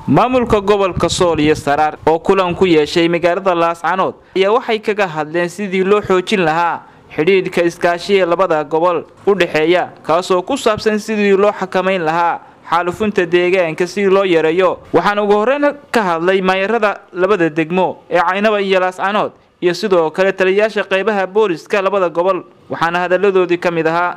maamulka gobolka sool iyo saraar oo kulan ku yeeshay magaalada laascanood ayaa waxay kaga hadleen sidii loo xoojin lahaa xidhiidhka iskaashiya labada gobol u dhexeeya kaasoo ku saabsan sidii loo xakamayn lahaa xaalufunta deegaanka sidii loo yareeyo waxaana ugu horreyn ka hadlay maayarada labada degmo ee caynaba iyo laascanood iyo sidoo kale taliyayaasha qeybaha booliska labada gobol waxaana hadalladoodii ka mid ahaa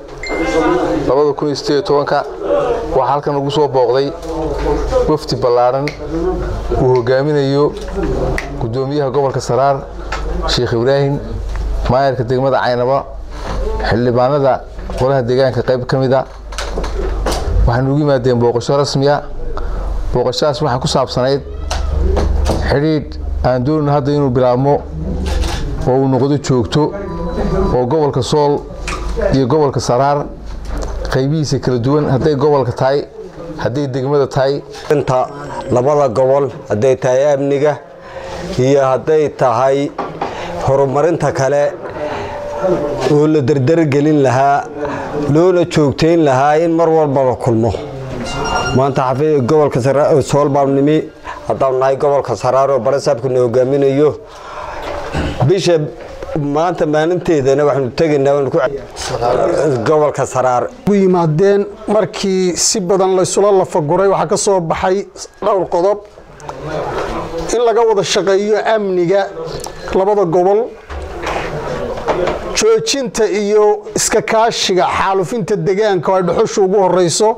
waxaa halkan ugu soo booqday wafdi ballaadhan uu hogaaminayo gudoomiyaha gobolka saraar sheekh ibraahim maayarka degmada caynaba xildhibaanada qolaha deegaanka qayb ka mida waxaanu ugu yimaadeen booqasho rasmiya booqashadaas waxaa ku saabsanayd xidhiidh aan doonino hadda inuu bilaabmo oo uu noqdo joogto oo gobolka sool iyo gobolka saraar qaybihiisa kala duwan hadday gobolka tahay hadday degmada tahay inta labada gobol hadday tahay amniga iyo hadday tahay horumarinta kale oo la dardargelin lahaa loona joogtayn lahaa in mar walba la kulmo maanta gobolka sool baan nimi haddaanu nahay gobolka saraar oo barasaabkana hogaaminayo bisha maanta maalinteedana waxaanu tegaynaa gobolka saraar u yimaadeen markii si badan laysula lafaguray waxaa ka soo baxay dhowr qodob in laga wada shaqeeyo amniga labada gobol joojinta iyo iska kaashiga xaalufinta degaanka oo ay dhuxusha ugu horeyso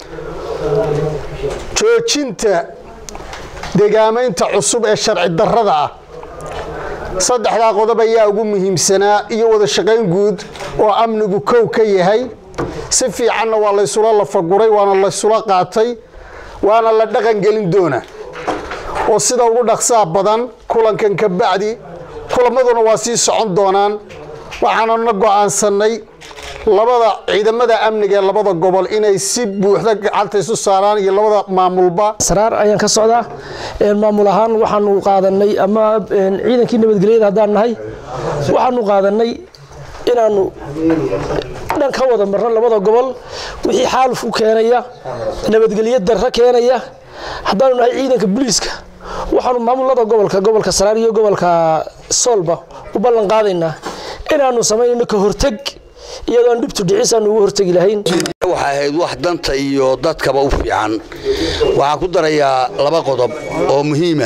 joojinta degaamaynta cusub ee sharci darrada ah saddexdaa qodob ayaa ugu muhiimsanaa iyo wada shaqayn guud oo amnigu kow ka yahay si fiicanna waa laysula lafaguray waana laysula qaatay waana la dhaqangelin doona oo sida ugu dhaqsaa badan kulankan ka bacdi kulamaduna waa sii socon doonaan waxaanuna go'aansannay labada ciidamada amniga ee labada gobol inay si buuxda gacanta isu saaraan iyo labada maamulba saraar ayaan ka socdaa maamul ahaan waxaanu qaadanay ama ciidankii nabadgelyada haddaan nahay waxaanu qaadanay inaanu dhan ka wada marno labada gobol wixii xaaluf u keenaya nabadgelyo darro keenaya haddaanu nahay ciidanka booliiska waxaanu maamulada gobolka gobolka saraar iyo gobolka soolba u ballan qaadaynaa inaanu samaynayno ka horteg iyadoo aan dhibtu dhicis aanu ugu hortegi lahayn waxay ahayd wax danta iyo dadkaba u fiican waxaan ku darayaa laba qodob oo muhiima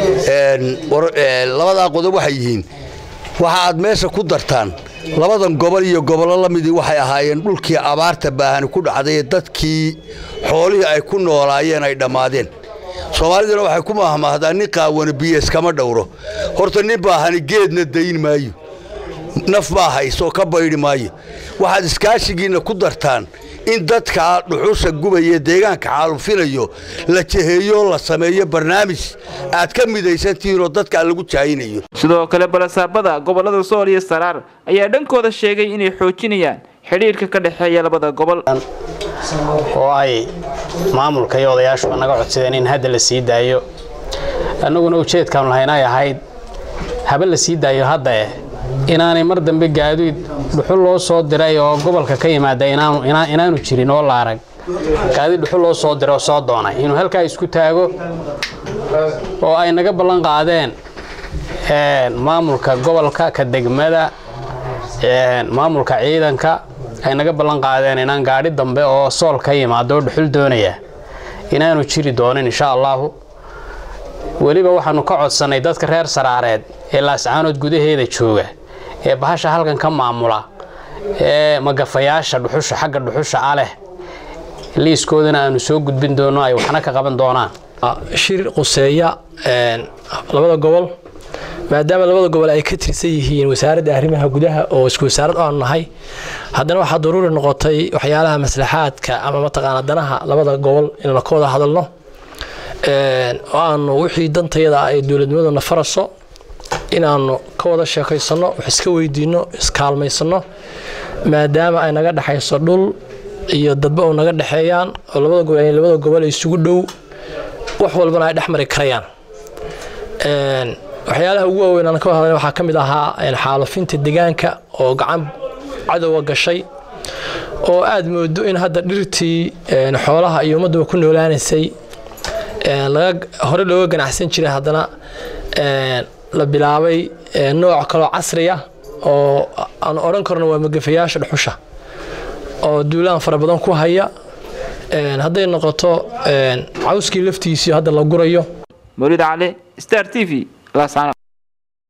labadaa qodob waxay yihiin waxa aad meesha ku dartaan labadan gobol iyo gobollo la midii waxay ahaayeen dhulkii abaarta baahani ku dhacday ee dadkii xoolihii ay ku noolaayeen ay dhammaadeen soomaaliduna waxay ku mahmahdaa nin qaawana biyo iskama dhowro horta nin baahani geedna dayn maayo naf baa haysoo ka baydhi maayo waxaad iskaashigiinna ku dartaan in dadka dhuxusha gubaya deegaanka xaalufinayo la jeheeyo la sameeyo barnaamij aad ka midaysantihiinoo dadka lagu jahaynayo sidoo kale balasaabada gobolada sool iyo saraar ayaa dhankooda sheegay inay xoojinayaan xidhiidhka ka dhexeeya labada gobol oo ay maamulka iyo odayaashuba naga codsadeen in hadda la sii daayo annaguna ujeedkaanu lahayn ay ahayd haba la sii daayo haddae inaanay mar dambe gaadiid dhuxul loo soo diray oo gobolka ka yimaada inaanu jirin oo la arag gaadiid dhuxul loo soo diray oo soo doonay inuu halkaa isku taago oo ay naga ballan qaadeen maamulka gobolka ka degmada maamulka ciidanka ay naga ballan qaadeen inaan gaadhi dambe oo sool ka yimaado oo dhuxul doonaya inaanu jiri doonin insha allaahu weliba waxaanu ka codsannay dadka reer saraareed ee laascaanood gudaheeda jooga ee bahasha halkan ka maamula ee magafayaasha dhuxusha xagga dhuxusha ah leh liiskoodana aanu soo gudbin doono ay waxna ka qaban doonaan shir quseeya labada gobol maadaama labada gobol ay ka tirsan yihiin wasaaradda arrimaha gudaha oo isku wasaarad aanu nahay haddana waxaa daruuri noqotay waxyaalaha maslaxaadka ama mataqaana danaha labada gobol inaynu ka wada hadalno oo aanu wixii dantayada ah ee dowladnimaduna faraso inaanu ka wada sheekaysanno wax iska weydiinno iskaalmaysanno maadaama ay naga dhexayso dhul iyo dadba u naga dhexeeyaan oo labada gobol labada gobol isugu dhow wax walbana ay dhex mari karayaan waxyaalaha ugu waaweyn aan ka hadlay waxaa ka mid ahaa xaalufinta deegaanka oo gacan cadowga gashay oo aad moodo in hadda dhirtii xoolaha iyo ummadduba ku noolaanaysay hore looga ganacsan jiray haddana la bilaabay nooc kaloo casriya oo aan odhan karno waa magafayaasha dhuxusha oo duulaan fara badan ku haya hadday noqoto cawskii laftiisii hadda la gurayo mawlid cali star t v laascanood